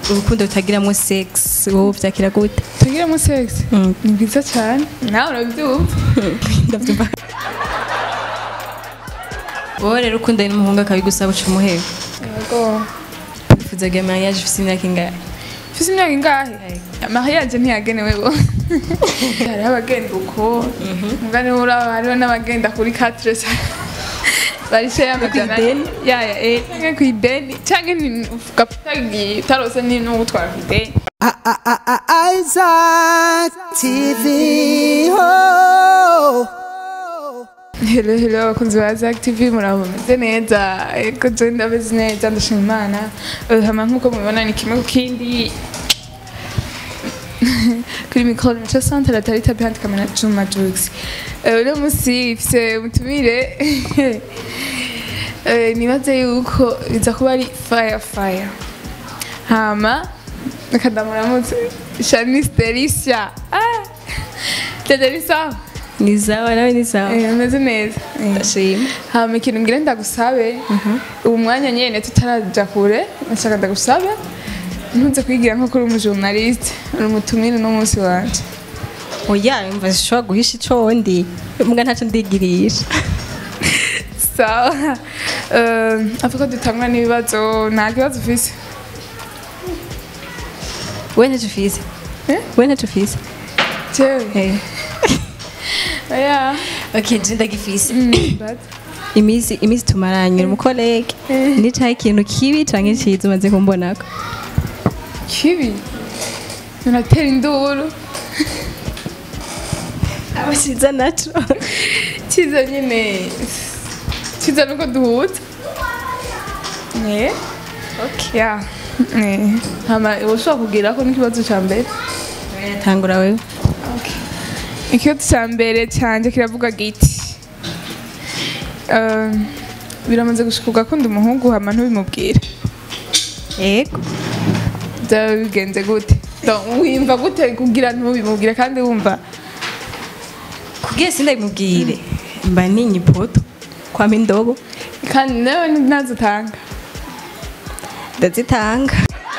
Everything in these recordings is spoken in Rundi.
urukundo rutagiramo sex wowe vyakira gute tugiremo sex Mm. ni bwiza cyane nawe urabyumva ndavyumva wowe rero ukundanye n'umuhungu akabigusaba uca umuheba yego wifuza kugira mariage ufise imyaka ingahe ufite imyaka ingahe mariage ntiyagenewe bo hariho abagenda uko mugani uraba hariho n'abagenda kuri katresa barishe y'amajana ideni? yaya eh canke ku ideni canke ni- uvuga utagiye utarose ni n'ugutwara ku ideni Isaac TV. Oh. Hello hello abakunzi ba Zack TV murabo meze neza ego je ndabeze neza ndashima Imana Eh, hama nkuko mubibona ni kimwe ku kindi kuri mikoro mico centre atari tapi handi kamera Juma Jux Eh, uno musi ifise umutumire Eh, nibaze yuko biza kuba ari fire fire hama reka ndamuramutse Shanice Delicia ah Delicia ni sawa nawe ni sawa Eh, ameze neza Eh. ndashima hama ikintu ngira ndagusabe ubu mwanya nyene tutaraja kure nashaka ndagusabe ntuze kwigira nko kuri umujournaliste uri umutumire no munsi wanje oya yumva zishobora guhisha ico ndi mbwa ntaco ndigirisha sawa Eh, avuga ko dutangura n'ibibazo nta kibazo ufise we ntaco ufise Eh? we ntaco ufise jewe Eh. oya okay je ndagifise Mm, but imisi imisi tumaranye umukolege Eh. nicaye ikintu kibi canke ciza umaze kumbonako kibi unatera induru aba ciza naco kiza nyine kiza nuko duhuza eh okay ya eh hama ushobora kugira ko n'ikibazo ca mbere tangura wewe ikibazo cya mbere cyanjye kiravuga giti Eh, biramaze gushika ugakunda umuhungu hama ntubimubwire yego byaba bigenze gute Donc, wimva gute kugira ntubimubwire kandi wumva kugira sindabimubwire mba ninye ipoto kwama indobo kandi nawe ntazitanga ndazitanga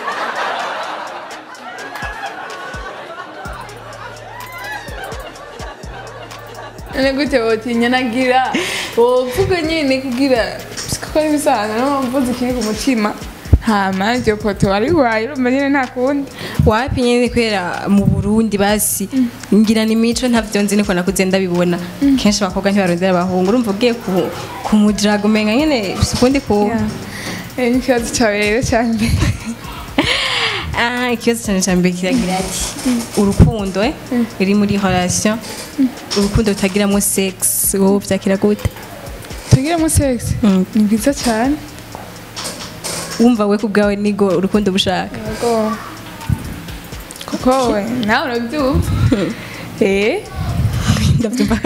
none gute wotinya nagira wovuga nyine kugira kuko ari ibisanzwe no mvuze ikiri ku mutima hama iryo poto wari waye urumva nyine nta kundi wapi nyene kubera mu burundi basi ngira ni mico ntavyo nzi niko nakuze ndabibona kenshi abakobwa ntibarondera abahungu urumva ugiye ku- kumujiraga umenga nyene bifise ukundi ku Eh, n'ikibazo cyawe rero cya mbere Ah, ikibazo cyane cya mbere kiragira ati urukundo eh, ruri muri relation urukundo rutagiramo sex wowe vyakira gute tugiremo sex Mm. ni bwiza cyane wumva we kubwawe nigo urukundo bushaka Yego. kuko we nawe urabyumva eh ndavyumva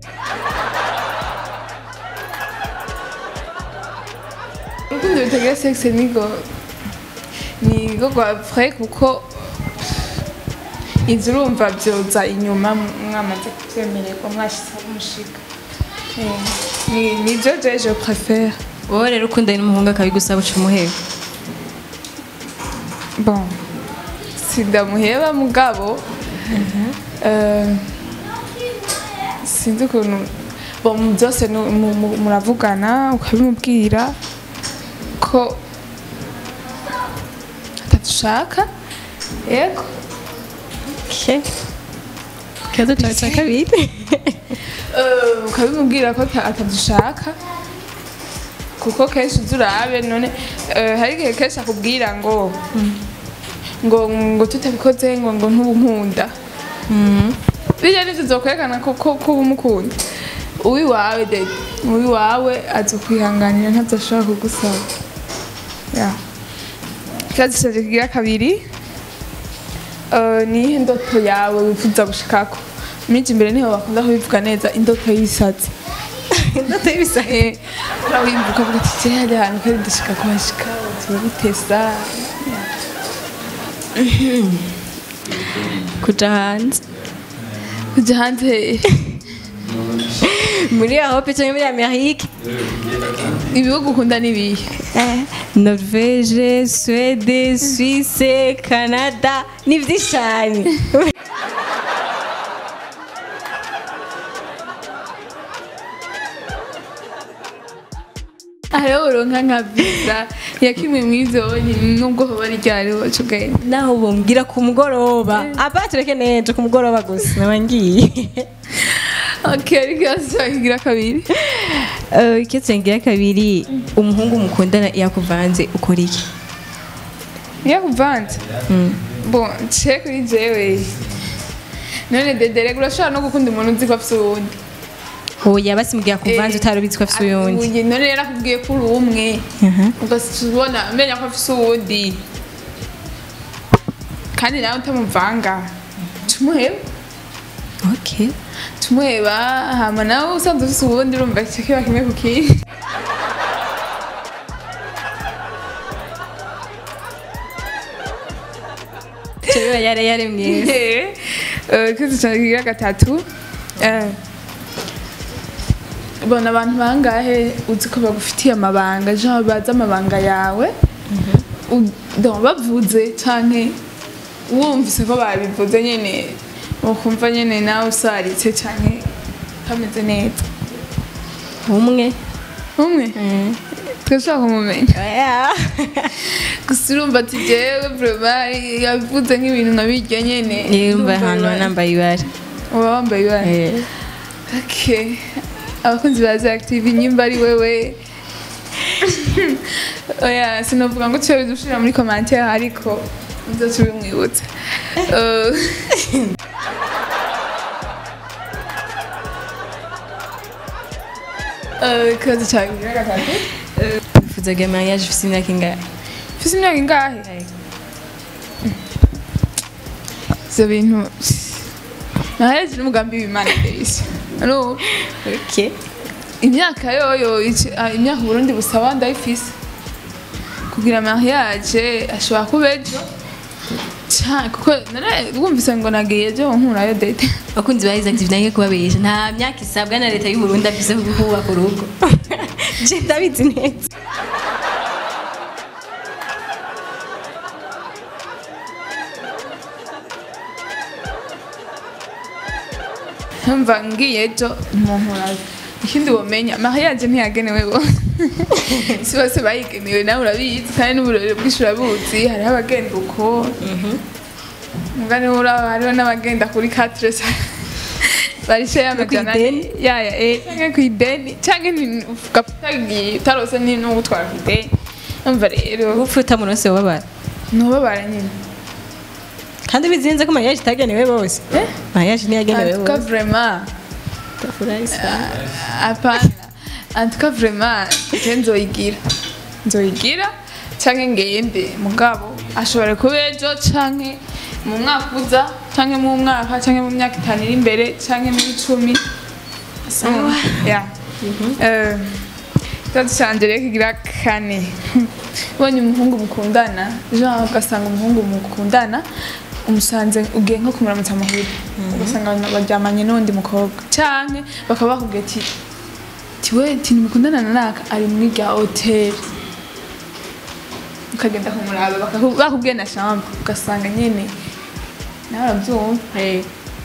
urukundo rutagira sex nigo nigo rwa vrai kuko inzu urumva byoza inyuma mwamaze kubyemererwa mwashyizeho umushiga Eh, ni nibyo je je préfère wowe rero ukundanye n'umuhungu akabigusaba uca umuheba bon sindamuheba mugabo eh, sinzi ukuntu bon mu byose nu- mu- mu- muravugana ukabimubwira ko atadushaka yego Okay. ikibazo cyawe cya kabiri Eh, ukabimubwira ko ata- atadushaka kuko kenshi uzi urabe none eh, hari igihe kenshi akubwira ngo ngo ngo tutabikoze ngo ngo ntubunkunda bijya nivyo zokwerekana ko ko ko uba umukunda uwiwawe de uwiwawe azokwihanganira ntazoshobora kugusaba ya ikibazo canje kigira kabiri eh, niyihe ndoto yawe wifuza gushikako miji imbere niho bakunda kubivuga neza indoto y'ibisazi indoto y'ibisa Eh, urabivuga ukavuga ati je hari ahantu kari ndashika kuhashika turabitesa kuja hanze kuja hanze muri europe cyangwa muri amerika ibihugu ukunda n'ibihe Eh, norvege suwede suisse canada ni byinshi cyane hariho uronka nka visa ya kimwe mu ivyo nubwo hoba ari ryariho cugenda naho bumbwira ku mugoroba aba tureke nejo ku mugoroba gusa naba ngiye okay ariko yasagira kabiri Eh, icyo turengira kabiri umuhungu mukundana yakuvanze ukora iki yakuvanze bon ce kuri jewe none dedere urashobora no gukunda umuntu uzi ko afise uwundi oya basimugiye akuvanze Eh, utarubizi ko afise uyundi Uye, none rero akubwiye ko uri umwe Aha. ugasubona umenya ko afise uwundi kandi nawe utamuvanga tumuheba okay tumuheba hama nawe usanzwe ufise uwundi urumva ico kiba kimwe ku kindi Chewe yare yare mwiza kizi cyane kigira gatatu Eh, bona abantu bangahe uzi ko bagufitiye amabanga jean bazi amabanga yawe U- donc bavuze canke wumvise ko babivuze nyene ukumva nyene nawe usaritse canke kameze neza umwe umwe twashaka kumumenya oya gusa urumva ati jewe vraiment yavuze nk'ibintu nkabirya nyene yumva Ndumva hano bibaye. nambaye ibara uba wambaye ibara Eh. Okay. abakunzi ba active nyimba ari wewe oya sinavuga ngo tuyo bidushira muri commentaire ariko nzo tubimwibutsa Eh, Eh, ikibazo cyawe kigira gatatu wifuzaga mariage ufite imyaka ingahe ufise imyaka ingahe ivyo bintu nahereje n'umugambi w'imana delisi urumva okay imyaka yoyo ici- ah, imyaka uburundi busaba ndayifise kugira mariage ashobora kuba ejo Ca- kuko nara- wumvise ngo nagiye ejo nkurayo dete abakunzi ba Isaac nange kubabesha nta myaka isabwa na leta y'u Burundi afise yo kubaka urugo je ndabizi neza ntumva ngiye ejo ntunkurayo ikindi womenya mariage ntiyagenewe bose si bose bayigenewe nawe urabizi kandi n'uburori bwinshi urabuzi hariho abagenda uko mugani uraba hariho n'abagenda kuri katresa barishe y'amajana ideni? yaya eh canke ku ideni canke ni- ugapfa utarose ni no gutwara ku ideni umva rero gupfa utamunose wababara ntubabara nyine kandi bizinze ko mariage itagenewe bose Eh? mariage ntiyagenewe antuka bose vraiment Tafurahi sana. apana antuka vraiment je nzoyigira nzoyigira canke ngende mugabo ashobora kuba ejo canke mu mwaka uza canke mu mwaka canke mu myaka itanu iri imbere canke mu icumi Sawa. ya Eh, ikibazo canje rero kigira kane ubonye umuhungu mukundana jean ugasanga umuhungu mukundana umusanze ugiye nko kumuramutsa muhira ugasanga baryamanye n'undi mukobwa canke bakaba bakubwira ati tiwe ntimukundana na naka ari muri rya hoteli ukagenda kumuraba bakaku- bakubwiye na chambre ugasanga nyene nawe urabyumva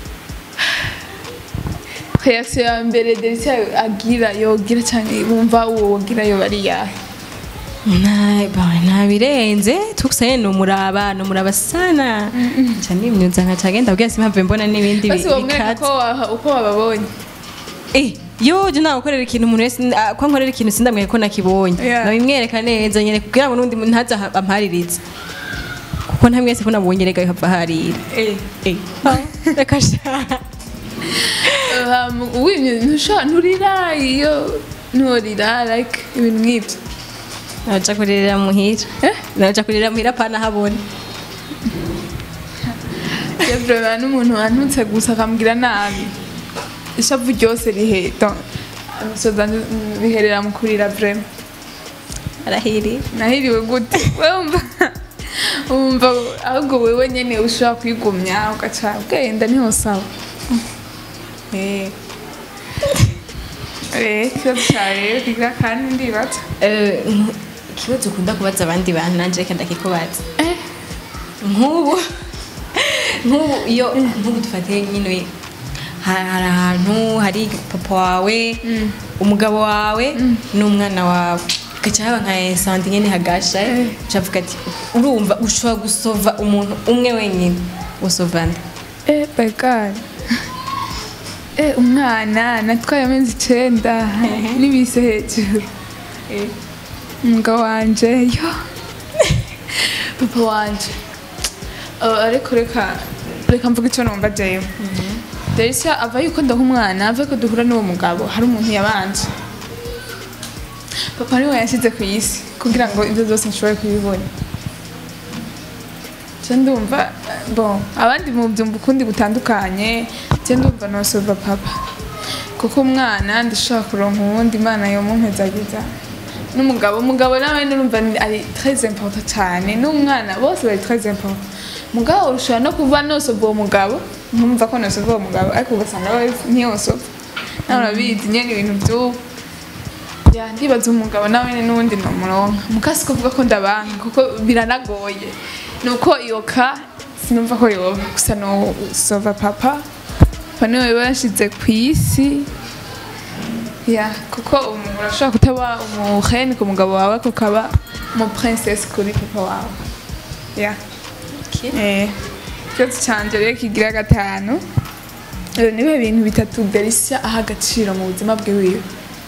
reaction ya mbere delisi agira yogira cyane wumva uwo wogira yo bari yahe Nta- ba- nta birenze tukusaye ni umuraba ni umuraba sana nca nimyuza nkaca agenda abwira simpamvu mbona n'ibindi basi bi- wamwereka bikatse ko waha- uko wababonye Eh, yo je nawe ukorera ikintu umuntu wese ah, ko nkorera ikintu sindamwereka ko nakibonye Yeah. nabimwereka neza nyene kugira ngo n'undi muntu ntaza aha- amparirize kuko nta mwese ko nabonye rega hava harira Eh. Eh, ah, reka sha Um, wimye ntusha nturira iyo nturira like ibintu nk'ibyo naja kuririra muhira Eh? naja kuririra muhira pana habona yavrema n'umuntu wantutse gusa akambwira nabi ishavu ryose riheto imisoza biherera mu kurira vrema arahiri nahiriwe gute wumva wumva ahubwo wewe nyene ushobora kwigumya ugaca ugenda niho sawa Eh. Eh, ikibazo cawe rero kigira kandi ndibaza Eh, ikibazo ukunda kubaza abandi bantu nanje reka ndakikubaza Eh. nk'ubu nk'ubu iyo nk'ubu dufatiye nyine ha- hari ahantu hari papa wawe umugabo wawe n'umwana wawe gaca haba nka esante nyine hagasha ucavuga ati urumva ushobora gusova umuntu umwe wenyine usovana Eh, my God. Eh, umwana natwaye amezi icenda n'ibise hejuru Eh, umugabo wanje yo papa wanje Eh, ariko reka reka mvuga icyo numva jewe Delisia ava yuko ndaha umwana ava ko duhura n'uwo mugabo hari umuntu yabanje papa niwe yashyize ku isi kugira ngo ibyo byose nshobore kubibona je ndumva bon abandi mu byumva ukundi gutandukanye je ndumva nosova papa kuko umwana ndashobora kuronka uwundi imana yomumpezageza n'umugabo umugabo nawe nurumva ni- ari très important cyane n'umwana bose bari très important mugabo ushobora no kuba nosova uwo mugabo nkumva ko nosova uwo mugabo ariko ugasanga we ntiyosova nawe urabizi nyene ibintu by'ubu ya ndibaza umugabo nawe n'uwundi nomuronka mukasi kuvuga ko ndabanka kuko biranagoye nuko iyo ka sinumva ko yoba gusa no sova papa papa niwe bashize ku isi ya kuko umuntu urashobora kutaba umuheni ku mugabo wawe ariko ukaba umu princess kuri papa wawe ya eh ikibazo canje rero kigira gatanu Eh, nibihe bintu bitatu Delisia aha agaciro mu buzima bwe wiwe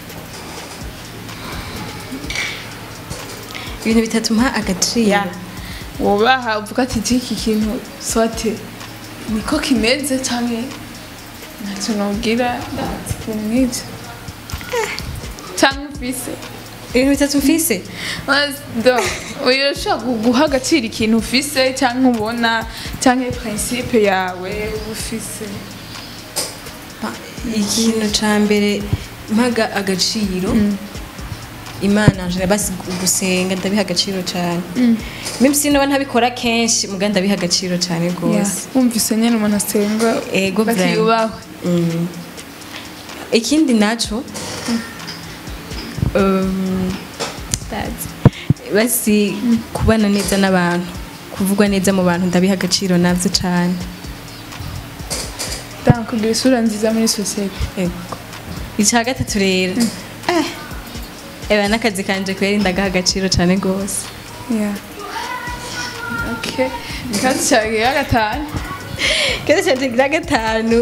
ibintu bitatu mpa agaciro ya wubaha uvuga ati iki kintu sote niko kimeze cyangwa ntacyo nubwira ndazi ibintu nk'ibyo cyangwa ufise ibintu bitatu mfise urashobora gu- guha agaciro ikintu ufise cyangwa ubona cyangwa principe yawe uba ufise ikintu ca mbere mpaga agaciro imana nje basi gusenga ndabiha agaciro cyane mimi sinoba ntabikora kenshi muga ndabiha agaciro cyane Ya, rwose wumvise nyine umuntu asenga Ego vraiment. batiyubahwe Mm. ikindi naco um, that's- basi kubana neza n'abantu kuvugwa neza mu bantu ndabiha agaciro navyo cane ndanga kugira isura nziza muri sosiyete Ego. icya gatatu rero eh eba n'akazi kanje kweri ndagaha agaciro cane rwose ya okay ikibazo cyawe kigira gatanu Keza cyane kigira gatanu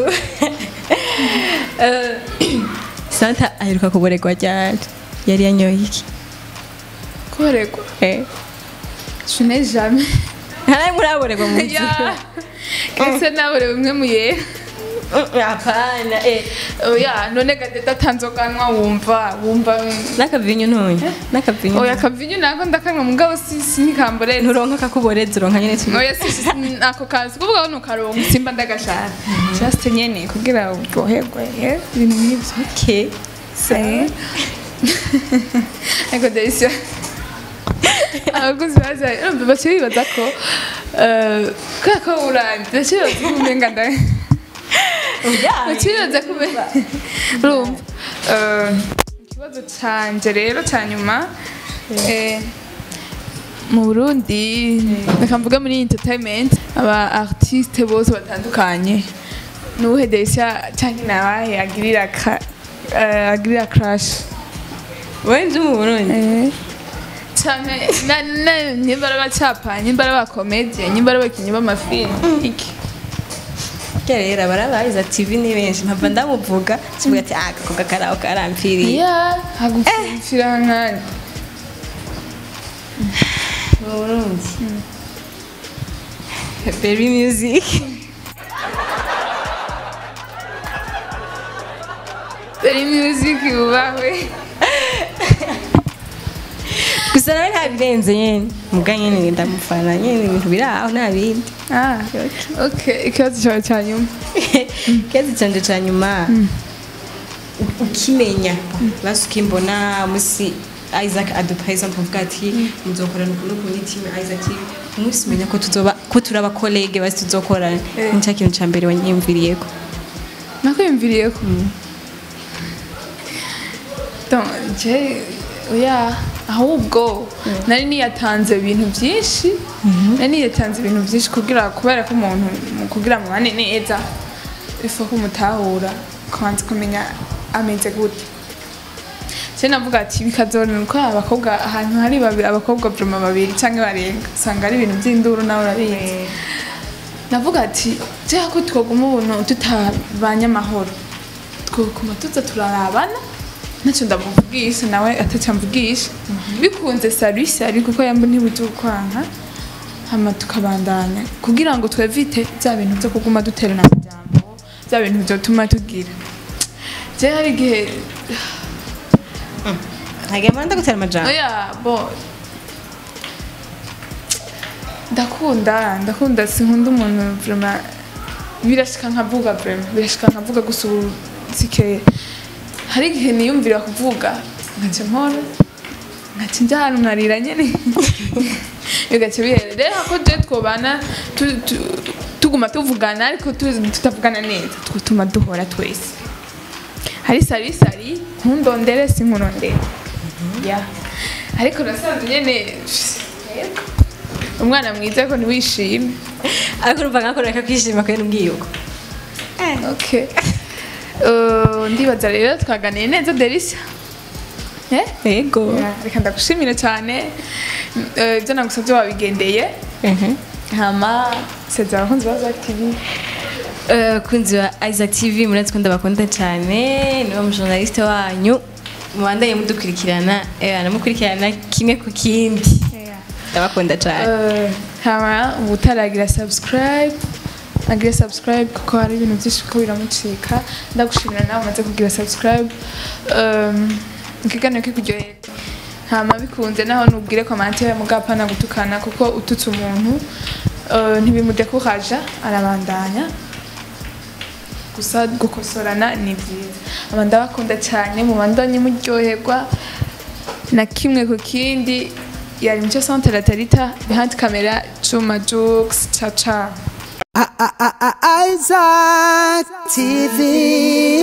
Eh, santa aheruka kuboregwa ryari yari yanyoye iki koregwa Eh. je n'ai jamais ntaraye muraboregwa mu ya buzima kese nabure bimwe mu yera apana eh oya none gadeta atanzoganwa wumva wumva n'akavinyo ntoya n'akavinyo oya akavinyo nako ndakanwa mugabo si sinikamboreza nturonka kakuboreza uronka nyene kimwe oya si si- ako kazi kuvuga ngo nukaronka simba ndagashaka just nyene kugira uryoherwe eh, ibintu nk'ivyo okay Eh. Ecco Delisio. abakozi baza urumva baciye bibaza ko eh, kubera ko uranze baciye bibaza ko umenga nda baciye bibaza ko umenga urumva eh, ikibazo canje rero ca nyuma eh, mu burundi reka mvuge muri entertainment aba artiste bose batandukanye nuwuhe Delisio canke nabahe agirira ka- eh, agirira crash wowe nzi mu burundi Eh, canke na- na- nimba ari abacapa nimba ari abakomedie nimba ari abakinyi b'amafilimi iki kera rero abarabayiza tv ni benshi mpava ndamuvuga kivuga ati ah gakobwa karaho karampfiriye ya hagupfira nkani mu burundi baby music beri music yubahwe gusa nawe nta birenze nyene muga nyene ndamufana nyene ibintu biri aho nta bindi ah okay ikibazo cyawe cya nyuma kezi canje ca nyuma u- ukimenya basi ukimbona musi isaac adupa example uvuga ati muzokorana ukuntu ukuntu itime isaac umunsi umenya ko tuzoba ko turi abakolege basi tuzokorana Eh. nicyo kintu ca mbere wanyiyumviriyeko nakwiyumviriyeko donc je oya ahubwo nari niyatanze ibintu byinshi nari niyatanze ibintu byinshi kugira kubera ko umuntu mu kugira mubane neza ifu kumutahura kubanza kumenya ameze gute se navuga ati bikazorana uko abakobwa ahantu hari babiri abakobwa vroma babiri cyangwa barenga usanga ari ibintu by'induru nawe urabizi navuga ati jeha ko twoguma ubuntu tutabanye amahoro twokuma tuza turarabana ntacyo ndamuvugisha nawe atacyo amvugisha bikunze sari sari kuko yamba ntibuze ukwanka hama tukabandanya kugira ngo twevite bya bintu byo kuguma duterana amajambo bya bintu byotuma tugira je hari igihe ntabwo amanda gutera amajambo oya bo ndakunda ndakunda sinkunda umuntu vraiment birashika nkavuga vraiment birashika nkavuga gusa ubu sikeye hari igihe niyumvira kuvuga nkaca mpora nkaca njya ahantu nkarira nyene bigaca bihera rero ko je twobana tu- tu- tuguma tuvugana ariko tu- tutavugana neza twotuma duhora twese hari sari sari ntundondere sinkurondere ya ariko nasanze nyene yego. umwana mwiza ko ntiwishime ariko urumva nka koreka kwishima kubera ubwiyuko okay Uh, ndibaza rero twaganiye neza delisa eh yego Ya, reka ndagushimire cyane Eh, ibyo nagusabye wabigendeye hama sezera abakunzi ba Zack TV kunzi wa isaac tv murazi ko ndabakunda cyane niwe mujournaliste wanyu mubandanye mudukurikirana eh, namukurikirana kimwe ku kindi ndabakunda cyane Eh, hama utaragira subscribe agire subscribe kuko hari ibintu byinshi ko biramucika ndagushimira nawe umaze kugira subscribe Um, ikiganiro kikuryoheye hama bikunze naho nubwire commentaire mugapana gutukana kuko ututse umuntu eh, ntibimudekuraja arabandanya gusa gukosorana ni byiza aba ndabakunda cyane mubandanye muryoherwa na kimwe ku kindi yari nicyo centre la tarita behind camera Juma Jux ciao ciao I- I- I- I- Isaac TV.